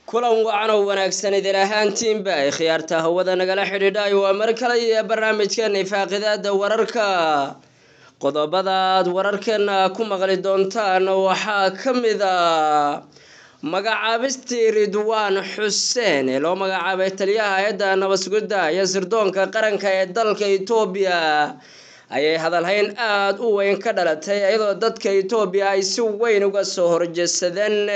kulan wacan oo wanaagsan idin ahaantiinba ay khiyaarta hawada nagala xidhiidhay waa mar kale iyo barnaamijkeena ifaaqidaada wararka qodobadaad wararkeena ku maqli doontaan waxaa ka mid a magacaabistii ridwaan xuseen ee loo magacaabay taliyaha hay-adda nabadsugidda iyo sirdoonka qaranka ee dalka etoobiya ayay hadalhayn aada u weyn ka dhalatay iyadoo dadka etoobiya ay si weyn uga soo horjeedsadeen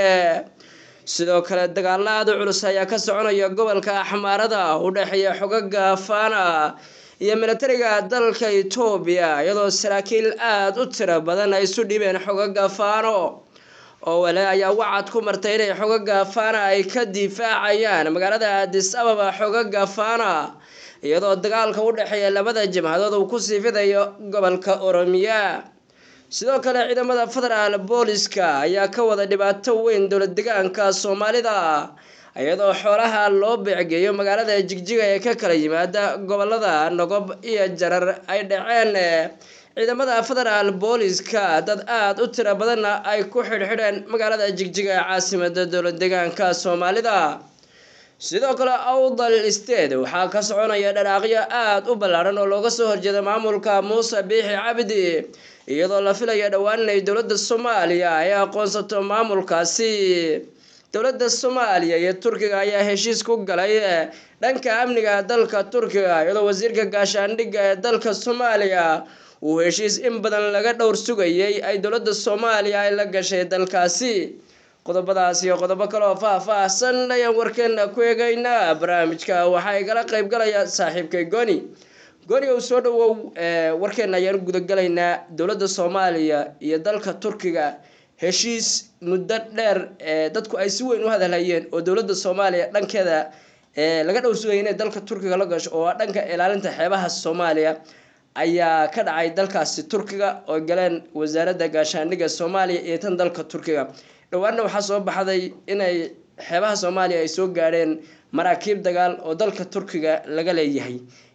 sidoo kale dagaalo aada u culus ayaa ka soconaya gobolka axmaarada u dhexeeya xogaga faana iyo militariga dalka etoobiya iyadoo saraakiil aada u tiro badan ay isu dhibeen xogaga faano oo wale ayaa wacad ku martay inay xogaga faana ay ka difaacayaan magaalada aadis ababa xogaga faana iyadoo dagaalka u dhexeeya labada jabhadood uu kusii fidayo gobolka oromiya sidoo kale ciidamada federaal booliska ayaa ka wada dhibaato weyn dowlad degaanka soomaalida iyadoo xoolaha loo beecgeeyo magaalada jigjiga ee ka kala yimaada gobolada nogob iyo jarar ay dhaceen ciidamada federaal booliska dad aada u tiro badanna ay ku xidhxidheen magaalada jigjiga ee caasimada dowlad degaanka soomaalida sidoo kale awdal state waxaa ka soconaya dhanaaqyo aada u ballaaran oo looga soo horjeeda maamulka muuse biixi cabdi iyadoo la filaya dhowaan inay dowladda soomaaliya ay aqoonsato maamulkaasi dowladda soomaaliya iyo turkiga ayaa heshiis ku galay dhanka amniga dalka turkiga iyadoo wasiirka gaashaandhigga ee dalka soomaaliya uu heshiis in badan laga dhowr sugayay ay dowladda soomaaliya ay la gashay dalkaasi qodobadaas iyo qodobo kale oo faah-faahsan ayaan warkeena ku eegaynaa barnaamijka waxaa igala qeyb galaya saaxiibkay goni goni ow soo dhawow warkeena ayaan gudagalaynaa dowladda soomaaliya iyo dalka turkiga heshiis muddo dheer dadku ay si weyn u hadalhayeen oo dowladda soomaaliya dhankeeda laga dhowr sugaya inay dalka turkiga la gasho oo dhanka ilaalinta xeebaha soomaaliya ayaa ka dhacay dalkaasi turkiga oo galeen wasaaradda gaashaandhigga soomaaliya iyo tan dalka turkiga dhowaanna waxaa soo baxday inay xeebaha soomaaliya ay soo gaadheen maraakiib dagaal oo dalka turkiga laga leeyahay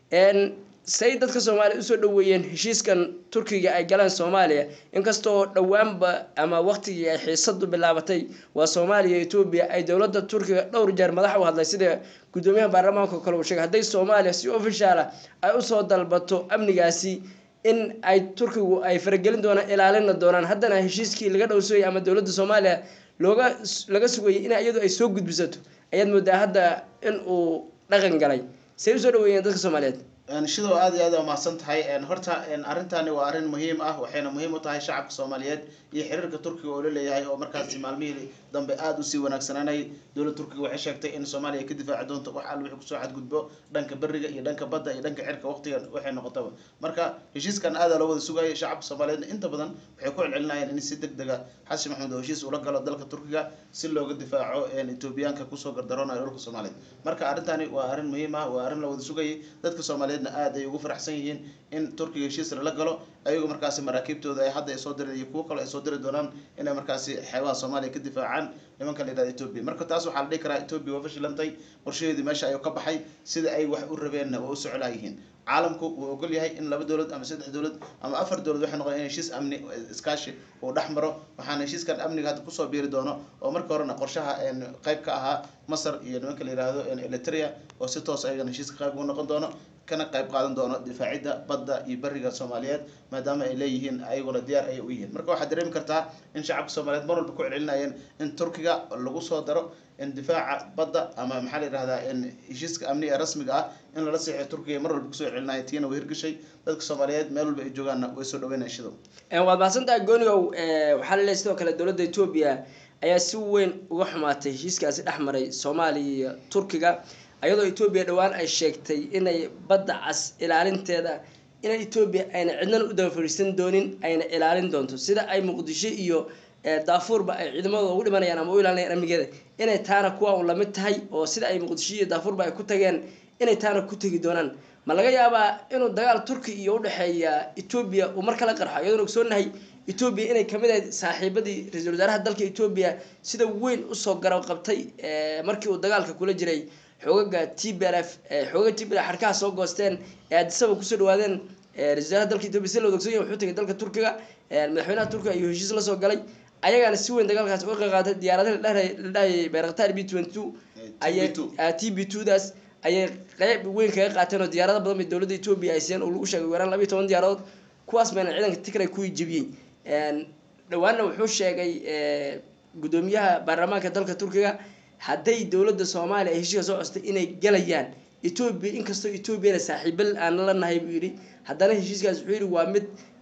say dadka soomaaliya usoo dhaweeyeen heshiiskan turkiga ay galeen soomaaliya inkastoo dhowaanba ama waqtigii ay xiisadu bilaabatay waa soomaaliya etoobiya ay dowladda turkiga dhowr jeer madax u hadlay sida guddoomiyaha baarlamaanka kale uu sheegay hadday soomaaliya si ofishaala ay usoo dalbato amnigaasi in ay turkigu ay faragelin doonaan ilaalina doonaan haddana heshiiskii laga dhowrsugayay ama dowladda soomaaliya looga laga sugayay in iyadu ay soo gudbisato ayaad moodaa hadda in uu dhaqan galay say usoo dhaweeyeen dadka soomaaliyeed shidow aad iyo aad a mahadsan tahay horta arrintani waa arrin muhiim ah waxayna muhiim u tahay shacabka soomaaliyeed iyo xiriirka turkiga oo la leeyahay oo markaasi maalmihii dambe aada usii wanaagsananay dowladda turkiga waxay sheegtay in soomaaliya ka difaaci doonto wax alla wixii kusoo xadgudbo dhanka beriga iyo dhanka badda iyo dhanka cirka waqtigan waxay noqotaba marka heshiiskan aada loo wada sugayay shacabka soomaaliyeedna inta badan waxay ku celcelinayeen in si deg dega xasan maxamed oo heshiis ula galo dalka turkiga si looga difaaco etoobiyaanka kusoo gardaroonayo dhulka soomaaliyeed marka arrintani waa arrin muhiim ah waa arrin la wada sugayay dadka soomaaliyeed aada ay ugu faraxsan yihiin in turkiga heshiis lala galo ayagoo markaasi maraakiibtooda ay hadda ay soo direen iyo kuwo kale ay soo diri doonaan inay markaasi xeebaha soomaaliya ka difaacaan nimanka la yihahda etoobiya marka taas waxaa la dhihi karaa etoobiya waa fashilantay qorshaheedii meesha ayuu ka baxay sida ay wax u rabeenna waa u soclaa yihiin caalamku wuu ogol yahay in laba dowlad ama saddex dowlad ama afar dowlad waxay noqon in heshiis amni iskaashi uu dhex maro waxaana heshiiskan amniga hadda kusoo biiri doono oo marka horena qorshaha qayb ka ahaa masar iyo nimanka la yihahdo eritrea oo si toos ayagana heshiiska qayb ugu noqon doono kana qayb qaadan doono difaacidda badda iyo beriga soomaaliyeed maadaama ay leeyihiin ayaguna diyaar ayay u yihiin marka waxaad dareemi kartaa in shacabka soomaaliyeed mar walba ku celcelinayeen in turkiga lagu soo daro in difaaca badda ama maxaa la yihahdaa in heshiiska amni ee rasmiga ah in lala seexo turkiga mar walba kusoo celcelinaya tiina way hirgashay dadka soomaaliyeed meel walba ay joogaanna way soo dhaweynaya shidow waad mahadsantahay goonigow waxaa laleeyahy sidoo kale dowladda etoobiya ayaa si weyn uga xumaatay heshiiskaasi dhex maray soomaaliya iyo turkiga ayadoo etoobiya dhowaan ay sheegtay inay badda cas ilaalinteeda inay etoobiya ayna cidnana u daba fadhiisan doonin ayna ilaalin doonto sida ay muqdisho iyo daafuurba ay ciidamadooda ugu dhimanayaan ama u ilaalinayaan amnigeeda inay taana kuwa un lamid tahay oo sida ay muqdisho iyo daafuurba ay ku tageen inay taana ku tegi doonaan ma laga yaabaa inuu dagaal turki iyo udhexeeya etoobiya uu mar kala qarxo iyadoona ogsoonahay etoobiya inay kamid ahayd saaxiibadii ra-iisul wasaaraha dalka etoobiya sida weyn usoo garab qabtay markii uu dagaalka kula jiray xoogaga t b l f xoogaga t b l xarkaha soo goosteen ee addisaba kusoo dhawaadeen ra-isul wasaaraha dalka etoobiya si la wada ogsoon yahay wuxuu tagay dalka turkiga madaxweynaha turkiga ayuu heshiis la soo galay ayagaana si weyn dagaalkaas uga qayb qaatay diyaaradaha la dhahayay bayraktar b twenty two ayay t b two daas ayay qeyb weyn kaga qaateen oo diyaarado badan bay dowladda etoobiya ay siiyeen oo lagu sheegay weeraan labayo toban diyaaradood kuwaas bayna ciidanka tigray kuwii jebiyey dhawaanna wuxuu sheegay guddoomiyaha baarlamaanka dalka turkiga hadday dowladda soomaaliya ay heshiiska soo costay inay galayaan etoobiya inkastoo etoobiyana saaxiibal aan la nahay buu yidhi haddana heshiiskaas wuxuu yidhi waa mid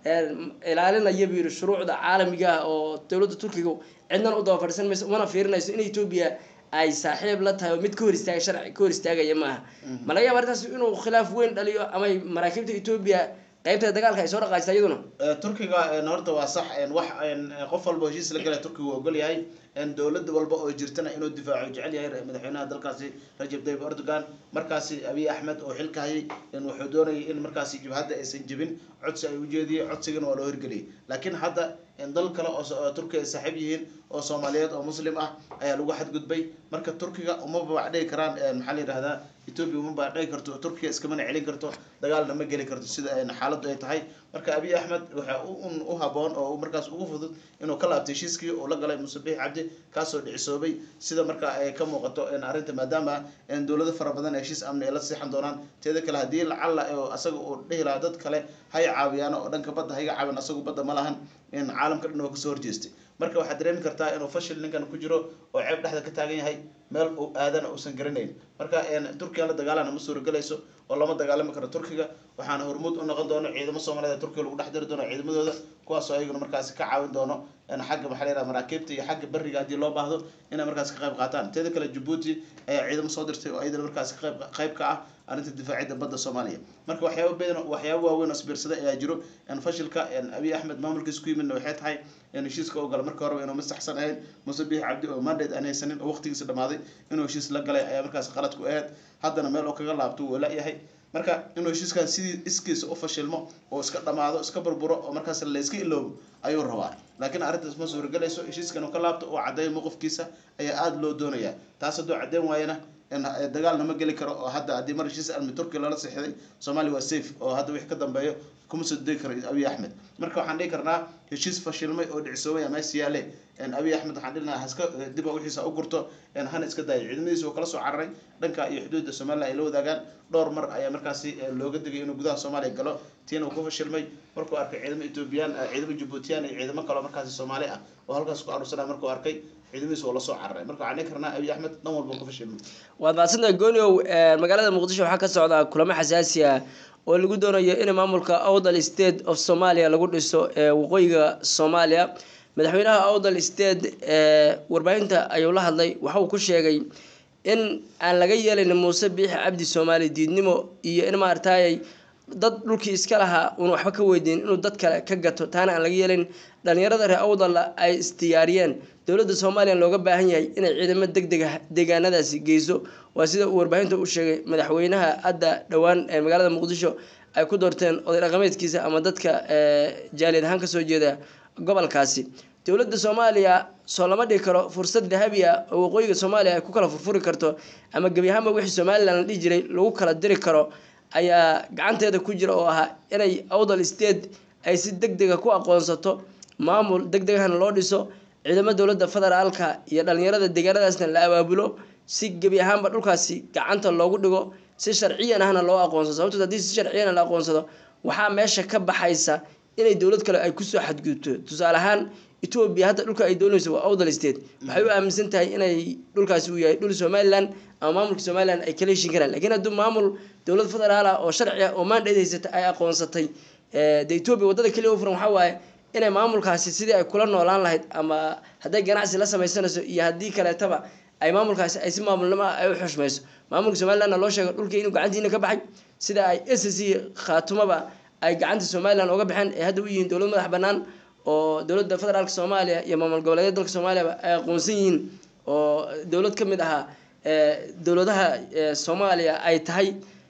ilaalinaya buu yidhi shuruucda caalamiga ah oo dowladda turkiga cidnan u daba fadhiisan mayso umana fiirinayso in etoobiya ay saaxiib la tahay oo mid ka hor istaaga sharci ka hor istaagaya maaha ma laga yaaba arrintaas inuu khilaaf weyn dhaliyo ama maraakiibta etoobiya qaybta dagaalka ay soo dhaqaajisa iyaduna turkiga horta waa sax wax qof walba heshiis la galay turkiga uu ogol yahay dowlad walba oo jirtana inuu difaaco jecel yahay madaxweynaha dalkaasi rajab tayyib erdogan markaasi abiy axmed oo xilka hayay wuxuu doonayay in markaasi jabhadda aysan jebin codsi ay ujeediyey codsigana waa loo hirgeliyay laakiin hadda dal kale oo turkiga ay saaxiib yihiin oo soomaaliyeed oo muslim ah ayaa lagu xadgudbay marka turkiga uma babacdhigi karaan maxaa la yidhahdaa etoobiya uma babacdhigi karto turkiga iskamana celin karto dagaalna ma geli karto sida xaaladdu ay tahay marka abiy axmed waxa u haboon oo markaas ugu fudud inuu ka laabtay heshiiskii uu la galay muuse bixi cabdi kaasoo dhicisoobay sida marka ay ka muuqato arrinta maadaama dowlado fara badan heshiis amni ay la seexan doonaan teeda kale haddii lacalla asaga uu dhihi lahaa dad kale hay caawiyaan oo dhanka badda hayga caawin asagu badda ma lahan caalamka dhan waa kasoo horjeestay marka waxaad dareemi kartaa inuu fashil ninkan ku jiro oo ceeb dhexda ka taagan yahay meel uu aadana uusan garanayn marka turkiga la dagaalana ma suuragelayso oo lama dagaalami karo turkiga waxaana hormuud u noqon doono ciidamo soomaaliyed turkiga lagu dhex diri doono ciidamadooda kuwaasoo ayaguna markaasi ka caawin doono xagga maxaa layidhaha maraakiibta iyo xagga beriga haddii loo baahdo inay markaasi ka qayb qaataan teeda kale jabuuti ayaa ciidamo soo dirtay oo ayadana markaasi qayb qayb ka ah arrinta difaacidda badda soomaaliya marka waxyaaba badan waxyaaba waaweyn oo isbiirsaday ayaa jiro fashilka abiy axmed maamulkiisa ku yimidna waxay tahay heshiiska u gala marka horeba inuu masaxsan ahayn muuse biix cabdi oo mandate aan haysanin oo waqtigiisa dhamaaday inuu heshiis la galay ayaa markaas qalad ku ahayd haddana meel oo kaga laabto wuu la-yahay marka inuu heshiiskan sidii iskiisa u fashilmo oo iska dhamaado iska burburo oo markaas la iska iloobo ayuu rabaa laakiin arrintaas ma suuragelayso heshiiskan uu ka laabto oo caddeeyo mowqifkiisa ayaa aada loo doonayaa taas hadduu caddeyn waayana dagaalna ma geli karo oo hadda haddii mar heshiis almi turkiya lala seexday soomaaliya waa safe oo hadda wixii ka dambeeyo kuma soo degi karo abiy axmed marka waxaan dhihi karnaa heshiis fashilmay oo dhicisoobay meesha yaale abiy axmed waxaan dhihi lahaa haska dib wixiisa u gurto hana iska daayo ciidamadiisa oo kala soo cararay dhanka iyo xuduudda somaliland ay la wadaagaan dhowr mar ayaa markaasi looga digay inuu gudaha soomaaliya galo tiina uu ku fashilmay markuu arkay ciidamo ethoobiyan ciidamo jabuutiyaan iyo ciidamo kaloo markaasi soomaali ah oo halkaas ku aruursanaa markuu arkay ciidamadiisa oo lasoo cararay marka waxaan dhihi karnaa abiy axmed dhan walba ku fashilmay waad mahadsantahay gooniow magaalada muqdisho waxaa ka socda kulamo xasaasi ah oo lagu doonayo in maamulka awdal state of somalia lagu dhiso ee waqooyiga soomaaliya madaxweynaha awdal state ee warbaahinta ayuu la hadlay waxa uu ku sheegay in aan laga yeelayn muuse biixi cabdi soomaali diidnimo iyo in maaragtayay dad dhulkii iska lahaa uuna waxba ka weydiin inuu dad kale ka gato taana aan laga yeelayn dhalinyarada reer awdalla ay isdiyaariyeen dowladda soomaaliya looga baahan yahay inay ciidamo deg deg ah deegaanadaasi geyso waa sida uu warbaahinta u sheegay madaxweynaha hadda dhowaan ee magaalada muqdisho ay ku doorteen oday dhaqameedkiisa ama dadka jaaliyad ahaan kasoo jeeda gobolkaasi dowladda soomaaliya soo lama dhigi karo fursad dahabi ah oo waqooyiga soomaaliya ay ku kala furfuri karto ama gebi ahaanba wixii somalilan la dhihi jiray lagu kala diri karo ayaa gacanteeda ku jira oo ahaa inay awdal state ay si deg dega ku aqoonsato maamul deg degahana loo dhiso ciidamo dowladda federaalka iyo dhalinyarada deegaanadaasna la abaabulo si gebi ahaanba dhulkaasi gacanta loogu dhigo si sharciyan ahna loo aqoonsado sababtood haddii si sharciyana la aqoonsado waxaa meesha ka baxaysa inay dowlad kale ay kusoo xadgudubto tusaale ahaan etoobiya hadda dhulka ay doonayso waa awdal state waxay u aaminsan tahay inay dhulkaasi uu yahay dhul somalilan ama maamulka somalilan ay kala heshin karaan lakiin hadduu maamul dowlad federaal ah oo sharci ah oo maandheed haysata ay aqoonsatay de etoobiya waddada keliya u furan waxaa waaye inay maamulkaasi sidii ay kula noolaan lahayd ama hadday ganacsi la sameysanayso iyo haddii kaleetaba ay maamulkaasi ay si maamulnimo ah ay u xushmayso maamulka somalilandna loo sheego dhulkii inuu gacantiina ka baxay sida ay s c khaatumaba ay gacanta somalilan uga baxeen ee hadda u yihiin dowlad madax banaan oo dowladda federaalka soomaaliya iyo maamul goboleedyada dalka soomaaliyaba ay aqoonsan yihiin oo dowlad ka mid ahaa dowladaha soomaaliya ay tahay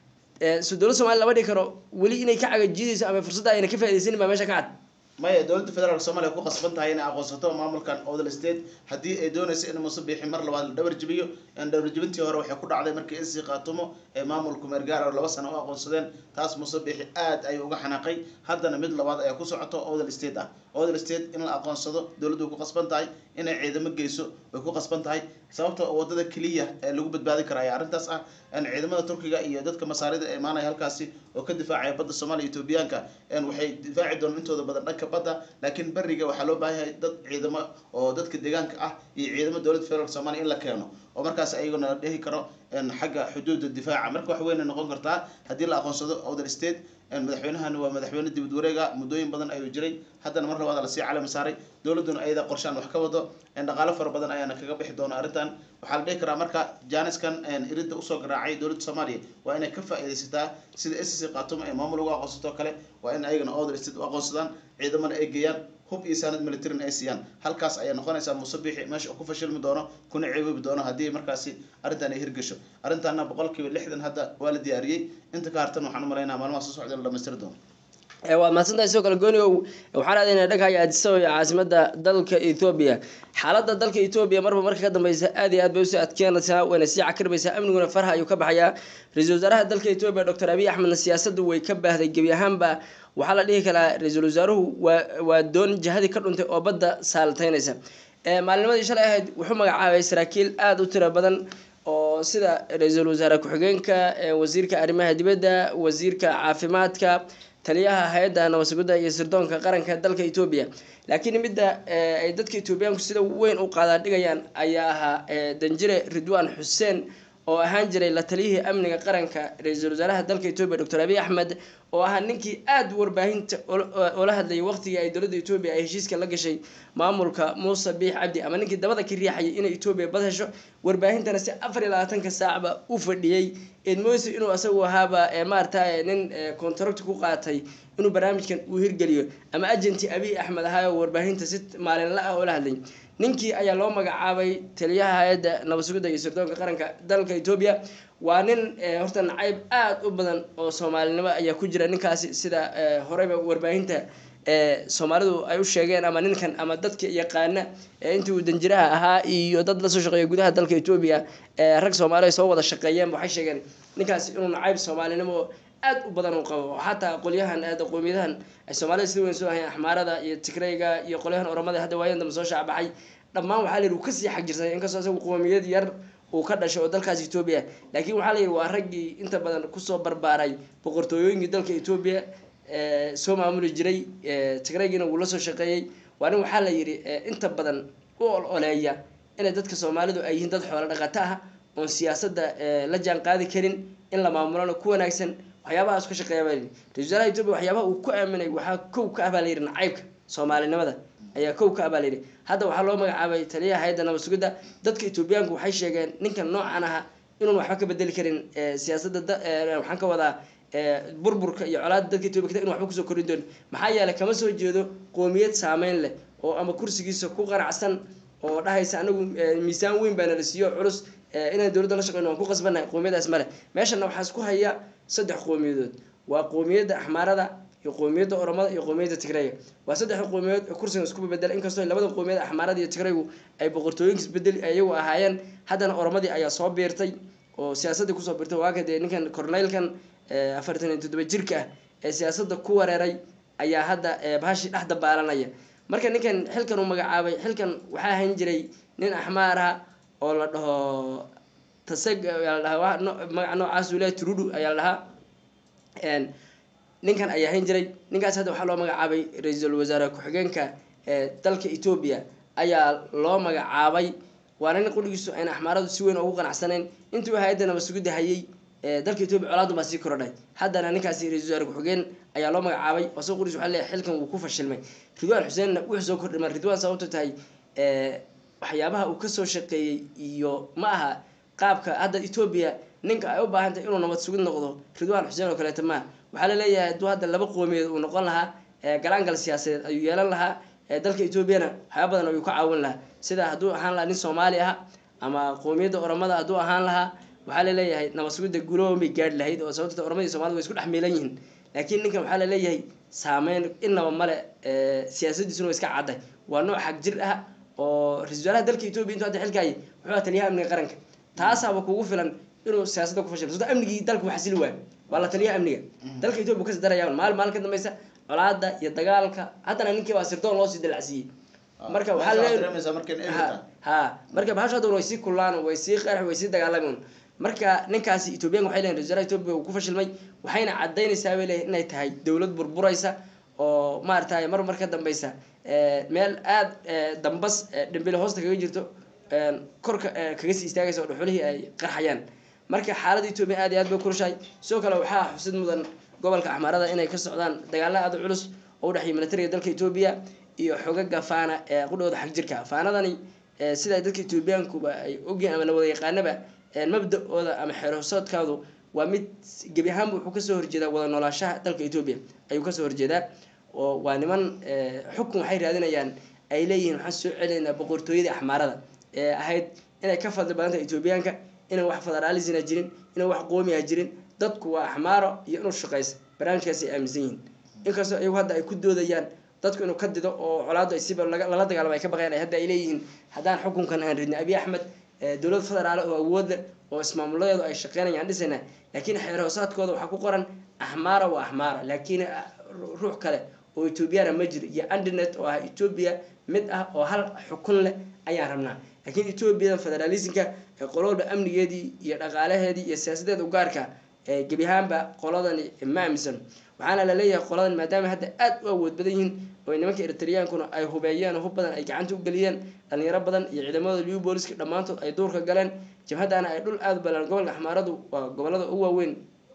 so dowlad somaliya lama dhigi karo weli inay ka cagajidayso ama fursadda ayna ka faaidaysanin baa meesha ka cad maya dowladda federaalk soomaliya ku qasban tahay inay aqoonsato maamulkan odal state haddii ay doonayso in muuse biixi mar labaad la dhabar jibiyo dhabar jibintii hore waxay ku dhacday markii isi qaatumo ee maamulku meergaar laba sano u aqoonsadeen taas muuse biixi aad ayuu uga xanaaqay haddana mid labaad ayaa ku socoto odal state ah odel state in la aqoonsado dowladdu way ku qasban tahay inay ciidamo geyso way ku qasban tahay sababta wadada keliya ee lagu badbaadi kara ayaa arrintaas ah in ciidamada turkiga iyo dadka masaarida ee imaanaya halkaasi oo ka difaacaya badda soomaaliya etoobiyaanka waxay difaaci doonaan intooda badan dhanka badda laakiin beriga waxaa loo baahan yahay dad ciidamo oo dadka deegaanka ah iyo ciidamo dowladda federaalk soomaaliya in la keeno oo markaas ayaguna la dhehi karo xagga xuduudda difaaca marka wax weyn ay noqon kartaa haddii la aqoonsado other state madaxweynahani waa madaxweyne dibad wareega muddooyin badan ayuu jiray haddana mar labaad lasii calami saaray dowladduna ayada qorshaan wax ka wado dhaqaalo fara badan ayaana kaga bixi doona arrintan waxaa la dhihi karaa marka janiskan iridda usoo garaacay dowladda soomaaliya waa inay ka faa'iidaysataa sida s c khatum ay maamul ugu aqoonsato kale waa in ayagana other state u aqoonsadaan ciidamana ay geeyaan hub iyo saanad militarin ay siiyaan halkaas ayay noqonaysaa musabixi meesha uu ku fashilmi doono kuna ceeboobi doono haddii markaasi arrintan ay hirgasho arrintaana boqolkiiba lixdan hadda waa la diyaariyey inta ka hartan waxaan u malaynaa maalmaha soo socda in la dhamaystiri doono waad mahadsantahay sidoo kale gooniow waxaan aadaynaa dhagahaya addisababa iyo caasimada dalka ethoobia xaaladda dalka ethoobia marba marka ka dambeysa aad iyo aad bay usii adkeenaysaa wayna sii cakirmaysaa amniguna farha ayuu ka baxayaa ra-iisul wasaaraha dalka ethoobia doctor abiy axmedna siyaasaddu way ka baahday gebi ahaanba waxaa la dhihi karaa ra-iisul wasaaruhu waa waa doon jihadii ka dhuntay oo badda saaltaynaysa maalinimadii shalay ahayd wuxuu magacaabay saraakiil aada u tiro badan oo sida ra-iisul wasaare ku-xigeenka wasiirka arrimaha dibadda wasiirka caafimaadka taliyaha hay-adda nabadsuguda iyo sirdoonka qaranka dalka etoobiya laakiin midda ay dadka etoobiyaanku sida weyn u qaadaan dhigayaan ayaa ahaa danjire ridwan xuseen oo ahaan jiray la taliyihii amniga qaranka ra-iisul wasaaraha dalka etoobiya doctor abiy axmed oo ahaa ninkii aada warbaahinta oola hadlayay waqtigii ay dowladda etoobiya ay heshiiska la gashay maamulka muuse biix cabdi ama ninkii dabada ka riixayay inay etoobiya bad hesho warbaahintana si afar iyo labaatanka saacba u fadhiyey edmoysi inuu isagu ahaaba maarata nin contract ku qaatay inuu barnaamijkan uu hirgeliyo ama agenti abiy axmed ahaa oo warbaahinta si maalinla ah oola hadlay ninkii ayaa loo magacaabay taliyaha hay-adda nabadsugidda iyo sirdoonka qaranka dalka etoobiya waa nin horta nacayb aada u badan oo soomaalinimo ayaa ku jira ninkaasi sida horeyba warbaahinta soomaalidu ay u sheegeen ama ninkan ama dadka yaqaana intii uu danjiraha ahaa iyo dad lasoo shaqeeya gudaha dalka etoobiya rag soomaali ay soo wada shaqeeyeen waxay sheegeen ninkaasi inuu nacayb soomaalinimo aada u badan uu qabo xataa qolyahan aada qoomiyadahan ay soomaalida sida weyn soo ahayn axmaarada iyo tigrayga iyo qolyahan oramada hadda waayan dambe soo shaacbaxay dhammaan waxaa la yidhi uu kasii xagjirsanay inkastoo isagu qoomiyad yar uu ka dhashay oo dalkaas etoobiya laakiin waxaa la yidhi waa raggii inta badan kusoo barbaaray boqortooyooyinkii dalka etoobiya soo maamuli jiray tigraygiina wuu la soo shaqeeyey waa nin waxaa la yidhi inta badan u ol oleeya inay dadka soomaalidu ay yihiin dad xoolo dhaqato ah oon siyaasadda la jaan qaadi karin in la maamulana ku wanaagsan waxyaabahaas ka shaqeeya baa layidhi ra-isul wasaaraha etoobiya waxyaabaha uu ku aaminay waxaa kow ka ah baa layidhi nacaybka soomaalinimada ayaa kow ka ah baa layidhi hadda waxaa loo magacaabay taliyaha hay-adda nabad sugidda dadka etoobiyaanku waxay sheegeen ninkan noocan aha inuun waxba ka bedeli karin siyaasadda waxaan ka wadaa burburka iyo colaada dadka etoobiya kita inu waxba kusoo korin doonin maxaa yeelay kama soo jeedo qoomiyad saameyn leh oo ama kursigiisa ku qanacsan oo dhahaysa anagu miisaan weyn baana la siiyo culus inaan dowladda la shaqeyno waan ku qasbannahay qoomiyadaas male meeshana waxaa isku haya saddex qoomiyadood waa qoomiyadda axmaarada iyo qoomiyadda oromada iyo qoomiyadda tigrayga waa saddexda qoomiyadood ee kursigan isku bedela inkastoo labada qoomiyad axmaarada iyo tigraygu ay boqortooyinka isbedel iyagu ahaayeen haddana oromadii ayaa soo biirtay oo siyaasadii kusoo biirtay waaga dee ninkan corneylkan afartan iyo toddoba jirka ah ee siyaasadda ku wareeray ayaa hadda bahashii dhex dabaalanaya marka ninkan xilkan uu magacaabay xilkan waxaa ahayn jiray nin axmaar ah oo la dhaho taseg ayaa la dhahaa magaca noocaas uu leeyahay turudu ayaa la dhahaa ninkan ayaa ahayn jiray ninkaas hadda waxaa loo magacaabay ra-iisul wasaare ku-xigeenka dalka etoobiya ayaa loo magacaabay waana nin qudhigiisu ayna axmaaradu si weyn ugu qanacsanayn intuu hay-adda nabad sugidda hayay dalka etoobiya colaadun baa sii korodhay haddana ninkaasi ra-isul wasaare ku-xigeen ayaa loo magacaabay oo soo qudhigiisu waxaa leeyahay xilkan wuu ku fashilmay ridwaan xuseenna wuxuu soo kordhimay ridwaan sababto tahay waxyaabaha uu kasoo shaqeeyey iyo ma aha qaabka hadda etoobiya ninka ay u baahan tahay inuu nabad sugid noqdo ridwaan xuseen oo kaleeto maaha waxaa la leeyahay hadduu hadda laba qoomiyeed uu noqon lahaa galaangal siyaasadeed ayuu yeelan lahaa dalka etoobiyana waxyaaba badan ayuu ka caawin lahaa sida hadduu ahaan lahaa nin soomaali ah ama qoomiyadda oromada hadduu ahaan lahaa waxaa laleeyahay nabad sugidda guloomay gaadhi lahayd oo sababta oromada iyo somalida way isku dhex miilan yihiin laakiin ninkan waxaa laleeyahay saameyn inaba male siyaasadiisuna way iska cadday waa nooc xag jir ah oo ra-isul wasaaraha dalka etoobiya intuu hadda xilkaayay wuxuu ahaa taliyaha amniga qaranka taasaaba kugu filan inuu siyaasadda ku fashilmo sababto amnigii dalka waxasili waayo waa la taliyaha amniga dalka etoobiya kasi daraya maalin maalin ka dambeysa colaada iyo dagaalka haddana ninkii baa sirdoon loosii dalacsiiyey marka Ah, waxaa meesha leeyahay- dareemaysaa markay eber ha tahay. ha marka bahasha hadda way sii kullaan way sii qeex way sii dagaalamaan marka ninkaasi ethoobiyan waxay leeyihin ra-iisul etoobiya uu ku fashilmay waxayna cadaynaysaa bay leeyihin inay tahay dowlad burburaysa oo maaragtay mar mar ka dambeysa eh, meel aada eh, dambas eh, dhambile hoosta kaga jirto een, korka eh, kaga sii istaagaysa oo dhuxulihii ay qarxayaan marka xaaladda etoobiya aad iyo aad bay kulushahay sidoo kale waxaa xusid mudan gobolka axmaarada inay ka socdaan dagaalo aada u culus oo udhexeeya militariga dalka etoobiya iyo xogaga faana ee qudhooda xag jirka faanadani eh, sida dadka etoobiyaankuba ay ogyihiin ama la wada yaqaanaba eh, mabda-ooda ama xeerhosoodkaadu waa mid gebi ahaanba wuxuu kasoo horjeedaa wada noolaashaha dalka etoobiya ayuu kasoo horjeedaa oo waa niman eh, xukun waxay raadinayaan ay leeyihiin waxaan soo celinaynaa boqortooyadii axmaarada ee ahayd inay ka fadli badan tahay etoobiyaanka inaan wax federaalisina jirin inaan wax qoomiya jirin dadku waa axmaaro iyo inuu shaqaysa barnaamijkaasi ay aaminsan yihiin inkastoo iyagu hadda ay ku doodayaan dadku inuu ka dido oo colaadu ay siba laga- lala dagaalamo ay ka baqayaan ay hadda ay leeyihiin haddaan xukunkan aan ridnay abiy axmed eh, dowlad federaal oo awood leh oo ismaamuladeedu ay shaqeynayaan dhisayna laakiin xeer hoosaadkooda waxaa ku qoran axmaara waa axmaara laakiin ah, ru- ruux kale oo etoobiyana ma jiro iyo andinet oo ah etoobiya mid ah oo hal xukun leh ayaan rabnaa laakiin etoobiyadan federalismka ee qololba amnigeedii iyo dhaqaalaheedii iyo siyaasadeeda u gaarka ee gebi ahaanba qoladani ma aaminsan waxaana la leeyahay qoladan maadaama hadda aada u awood badan yihiin oo nimanka eritreyaankuna ay hubeeyeen oo hub badan ay gacanta u geliyeen dhalinyaro badan iyo ciidamada liu booliska dhammaantood ay duurka galeen jabhadana ay dhul aada u balan gobolka axmaaradu waa gobolada ugu waaweyn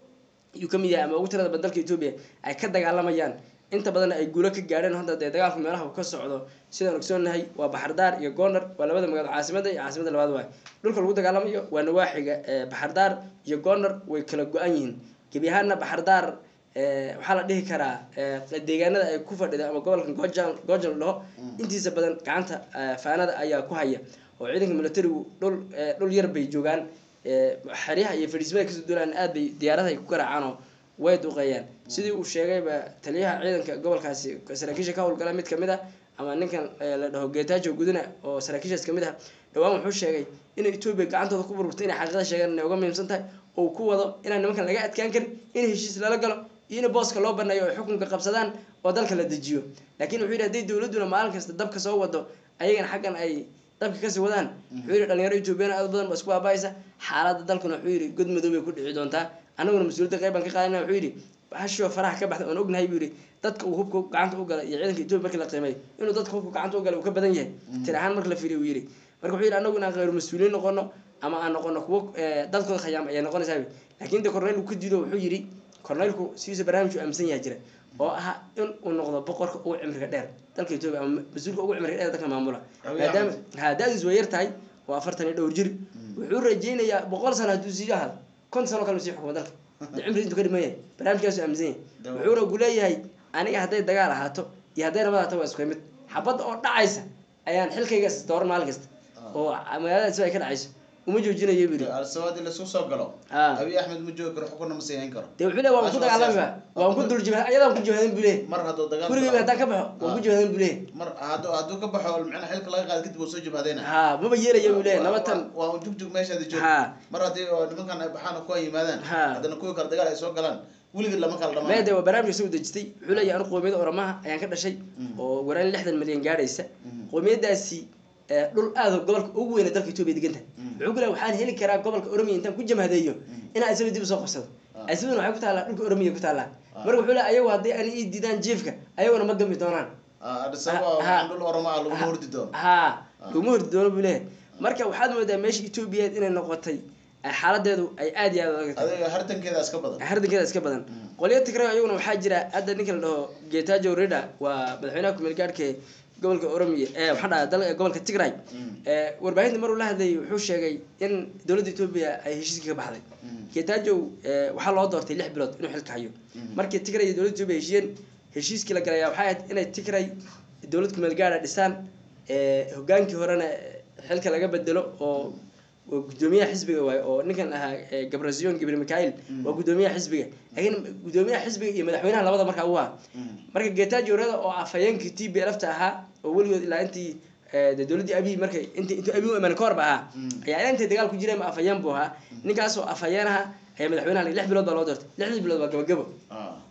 ayuu kamid yahay ama ugu tirada badan dalka etoobiya ay ka dagaalamayaan inta badan ay guulo ka gaadheen hadda dee dagaalku meelaha uu ka socdo sidaan ogsoonahay waa baxardaar iyo gondar waa labada magaalo caasimada iyo caasimada labaad waay dhulka lagu dagaalamayo waa nawaaxiga eh, baxardaar iyo gondar way kala go-an yihiin gebi ahaana baxardaar eh, waxaa la dhihi karaa eh, deegaanada ay ku fadhida ama gobolka gojan gojan la dhaho intiisa badan gacanta eh, faanada ayaa ku haya oo ciidanka militarigu dhul eh, dhul yar bay joogaan eh, xeryaha iyo fadhiismada kasoo duulaan aad bay diyaaradaha ay ku garaacaan oo way duqeeyaan sidii uu sheegayba taliyaha ciidanka gobolkaasi saraakiisha ka howlgala mid kamid ah ama ninkan eh, la dhaho geetaajo guduna oo saraakiishaas kamid ah dhawaan wuxuu sheegay inay etoobiya gacantooda ku burburtay inay xaqiiqada sheegaan inay uga muhiimsan tahay oo uu ku wado inaan nimankan laga adkaan karin in heshiis lala galo iyo in booska loo baneeyo oo ay xukunka qabsadaan oo dalka la dejiyo laakiin wuxuu yidhi hadday dowladduna maalin kasta dabka soo wado ayagana xaggan ay dabka kasii wadaan wuxuu yidhi dhalinyaro etoobiyana aad u badan ba isku baabaaysa xaaladda dalkuna wuxuu yidhi god madow bay ku dhici doontaa annaguna mas-uuliyadda qayb baan ka qaadana wuxuu yidhi hashoo faraha ka baxda oon ognahay buu yidhi dadka uu hubka gacanta u galay iyo ciidanka etoobiya markii la qiimeeyo inuu dadka hubka gacanta u galay uu ka badan yahay tir ahaan marka la fiiriyo uu yidhi marka wuxuu yidhi annagu inaan khayru mas-uuliyiin noqono ama aan noqono kuwo eh, dadkooda khayaam ayay noqonaysaa bu laakiin de corneyl uu ka diido wuxuu yidhi corneylku sidiisa barnaamij uu aaminsan yahay jira oo ah in uu noqdo boqorka ugu cimriga dheer dalka etoobiya ama mas-uulka ugu cimriga dheer dalka maamula Abiy maadaama Ahmed. ha da-diis way yar tahay waa afartan iyo dhowr jir wuxuu rajeynayaa boqol sano hadduu sii ahado konton sano kale uu sii xukumo dalka dee cimrigiis intuu ka dhiman yahay barnaamijkaasu aaminsan yahay Dawa. wuxuuna ku leeyahay aniga hadday dagaal ahaato iyo hadday nabad ahaato waa isku mid xabadda oo dhacaysa ayaan xilkayga dooran maalin kasta oo magaalada si ay ka dhacayso uma joojinayo buu yidhi al-shabaab haddii lasoo soo galo Ah. abiy axmed ma joogi karo xukunna ma siihayn karo dee wuxuu leeyahay waan ku Taas waa dagaalami siyaasad. ba waan ku dul jibha ayadaan ku jibhadan buu leeyahay mar hadduu dagaal gurigayga haddaan ka baxo waan ku jibhadan buu leeyahay mar hadduu hadduu ka baxo macnaha xilka laga qaado kadib uu soo jabhadayna ha maba yeelaya buu leeyahay nabatan waa un jugjug meeshaadi joog Ha. mar haddii oo nimankan ay baxaan oo kuwa yimaadaan Ha. haddana kuwii kale dagaal ay soo galaan weligeed lama kala dhamaan meede waa barnaamijka soo dejistay wuxuu leeyahay anu qoomiyada oramaha ayaan ka dhashay oo waraan lixdan milyan gaadhaysa qoomiyadaasi eh, dhul aad oo gobolka ugu weyna dalka etoobiya deganta wuxuu ku leeyahay waxaan heli karaa gobolka oromiya intaan ku jamhadeeyo inaan isla dib usoo qabsado Ah. isladuna waxay ku taallaa dhulka oromiya ku taallaa Ah. marka wuxuu leeyahay ayagu haddii ani ii diidaan jiifka ayaguna ma gami doonaan Addis Ababa Ha. waa dhul oromo ah lagu hordi doono ha laguma hordi doono buu leeyahay marka waxaad moodaa meesha etoobiyaed inay noqotay eh, xaaladeedu ay aad iyo aad u adag tahay adiga hartankeeda iska badan hardankeeda iska badan qolyo tigray ayaguna waxaa jira hadda ninka la dhaho getajo rida waa madaxweynaha kumeel gaadhka ee gobolka oromiya ee waxaa dhaha dal gobolka tigray ee warbaahinta maruu la hadlayay wuxuu sheegay in dowladda etoobiya ay heshiiskii ka baxday getajo waxaa loo doortay lix bilood inuu xilka hayo markii tigray iyo dowladda etoobiya heshiiyeen heshiiskii la galaya waxay ahayd inay tigray dowlad kumeel gaadha dhisaan ee hogaankii horena xilka laga bedelo oo waa gudoomiyaha xisbiga waaye oo ninkan ahaa eh, gabrasion gabriel mikail waa gudoomiyaha xisbiga laakiin gudoomiyaha xisbiga iyo madaxweynaha labada markaa u ah marka getajo reda oo afhayeenkii t b lfta ahaa oo weligood ilaa intii eh, dee dowladdii abiy markay inti intuu abiy u imaan ka horba ahaa ayaa ilaa intay dagaal ku jireen ma afhayeen buu ahaa ninkaasoo afhayeen ahaa ayaa madaxweynaha lix bilood baa loo doortay lixdii bilood waa gabagabo Ah.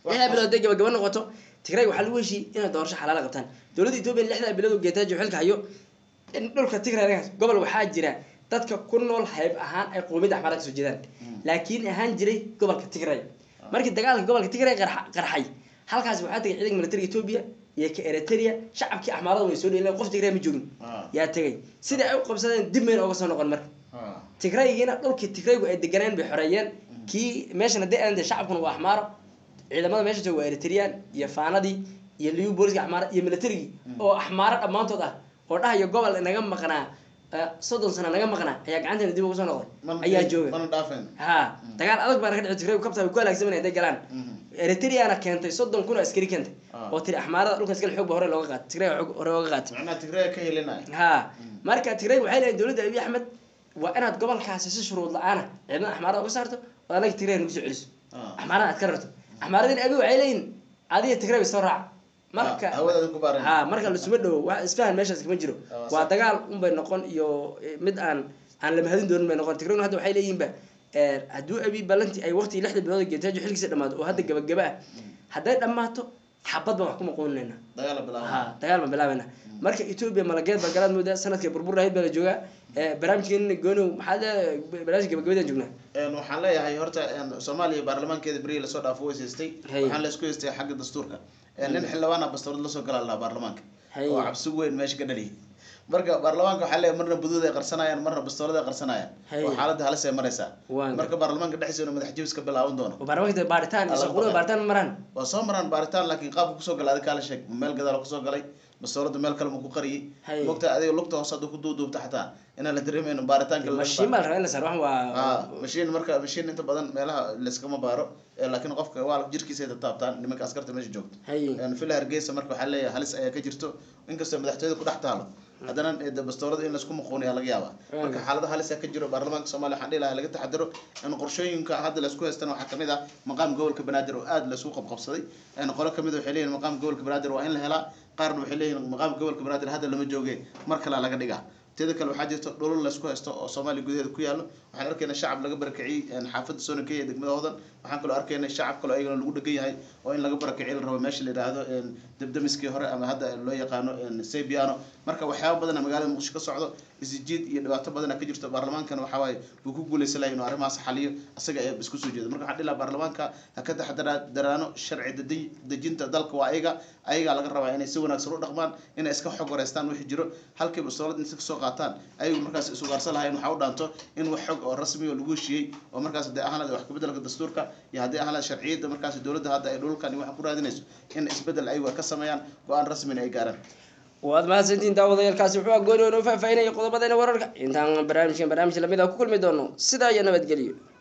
lixdaa bilood hadday gabagaba noqoto tigray waxaa lagu heshiiyey inay doorasho xalaala qabtaan dowladda etoobiya lixdaa bilood oo geetaajo xilka hayo in dhulka tigray gobol waxaa jira dadka ku nool hayb ahaan ay qoomiyadda axmaara kasoo jeedaan laakiin ahaan jiray gobolka tigray markii dagaalka gobolka tigray qarxa- qarxay halkaas waxaa tegay ciidanka militariga etoobiya iyo ka eritrea shacabkii axmaarada way soo dheeleen qof tigray ma joogin Ah. yaa tegay sidai ay u qabsadeen dib mayna oga soo noqon marka Ah. tigraygiina dhulkii tigraygu ay deganeen bay xoreeyeen kii meeshan haddii aan de shacabkuna waa axmaaro ciidamada meesha jooga waa eritreyaan iyo faanadii iyo liyu booliska axmaara iyo militarigii oo axmaaro dhammaantood ah oo dhahayo gobol naga maqnaa eh, soddon sano naga maqnaa ayaa gacanteena dib uga soo noqday Mana- ayaa jooga mana dhaafeen ha dagaal adag baana ka dhici tigraygu kabta way ku halaagsamanaya hadday galaan Mhm. eritreana keentay soddon kun oo askari keentay Ah. oo tiri axmaarada dhulka iskale xoog ba hore looga qaatay tigray xoog hore looga qaatay macnaha tigray ka helinaya ha marka tigray waxay leeyihin dowladda abiy axmed waa inaad gobolkaasi si shuruud la-aana ciidamada axmaarada uga saarto oo anaga tigray nagu soo celiso Ah. axmaarada aad ka rarto axmaaradina abi waxay leeyihin adiga tigray bay soo raaca marka Ah, hawadaada ku baaran ha marka lasuma dhowo wax isfahan meeshaas kama jiro Ah, waa sax. dagaal unbay noqon iyo eh, mid aan aan la mahadin doonin bay noqon tigrayna hadda waxay leeyihinba eh, hadduu abi ballantii ay waqtigii lixda bilood oo geetaajo xilkiisa dhamaato oo hadda gabagaba ah hadday dhammaato xabad baan wax ku maqoonayna dagaala bilaaba ha dagaal baan bilaabayna marka etoobiya malageed baa galaad moodaa sanadkii burbur lahayd baa la joogaa Eh, barnaamijkeena goonow maxaa leedahay barnaamijka gabagabadaan joognaa Een, waxaan leeyahay horta een, soomaaliya baarlamaankeeda berihii lasoo dhaafo way haystay Hay. waxaan la isku haystay xagga dastuurka Een, nin xildhibaana bastoorad lasoo gala lahaa baarlamaanka Hay. oo cabsi weyn meesha ka dhaliyay marka baarlamaanka waxaa leeyahay marna buduud ay qarsanayaan marna bastoorad ay qarsanayaan Hay. oo xaaladda halis ay maraysaa Waan marka baarlamaanka dhexdiisa madax jabis ka bilaaban doono oo baarlamaanka dee baaritaan iyo Alla shaqulada baqay. baaritaan ma maraan waa soo maraan baaritaan laakiin qaabka kusoo gala adiga kaala sheeg ma meel gadaal kusoo galay bastoorada meel kale ma ku qariyay Hay. mogta adiga lugta hoose hadduu ku duuduubta xataa inaan la dareemayno baaritaanka la mashiin baa la rabaa in la saaro waxan waa ah mashiin marka mashiin inta badan meelaha layskama baaro ee laakiin qofka waa jirkiisa ay taabtaan nimanka askarta meesha joogto hay Een, villa hargeysa marka waxaa leeyahay halis ayaa ka jirto inkastoo madaxtooyada ku dhex taalo haddana ee, de bastoorada in laisku muquuniyaa laga yaabaa marka xaalada halis ayaa ka jiro baarlamaanka soomaaliya waxaan dhihi lahaa laga taxadaro in qorshooyinka hadda laisku haystana waxaa kamid ah maqaam gobolka banaadir oo aada laisku qabqabsaday Een, qolo kamid waxay leeyihin maqaam gobolka banaadir waa in la helaa qaarna waxay leeyihin maqaam gobolka banaadir hadda lama jooge mar kalea laga dhigaa teeda kale waxaa jirta dhulal laysku haysto oo soomaaliya gudaheeda ku yaallo waxaan arkaynaa shacab laga barakiciyey een, xaafadda soonakey ee degmada hodan waxaan kaloo arkaynaa shacab kaloo ayagana lagu dhegan yahay oo in laga barakiciy la rabo meesha la yidhaahdo een, debdemiskii hore ama hadda loo yaqaano een, sebiano marka waxyaaba badana magaalada muqdisho ka socdo isjiid iyo dhibaato badana ka jirto baarlamaankana waxaa waaye wuu ku guuleysan lahay inuu arrimahaas xaliyo isaga ayaa isku soo jeeda marka waxaan dhihi lahaa baarlamaanka ha ka taxadara- daraano sharci dejin- dejinta dalka waa ayaga ayagaa laga rabaa inay si wanaagsan u dhaqmaan inay iska xog wareystaan wixii jiro halkii bastoolad inta kasoo qaataan ayagu markaas isugaarsan lahayn waxaa u dhaanto in wax xog oo rasmi oo lagu heshiiyey oo markaas haddii ahaanad wax kabeddelka dastuurka iyo haddii ahaanad sharciyadda markaas dowladda hadda ay dhulkan iyo waxa ku raadinayso in isbeddel ayagu ay ka sameeyaan go-aan rasmina ay gaaraan waad mahadsantihiin daawadayaalkaasi wuxuu agooni oo noo faahfaahinaya qodobadeena wararka intaan barnaamijkan barnaamij lamid ah ku kulmi doono sidaa iyo nabadgelyo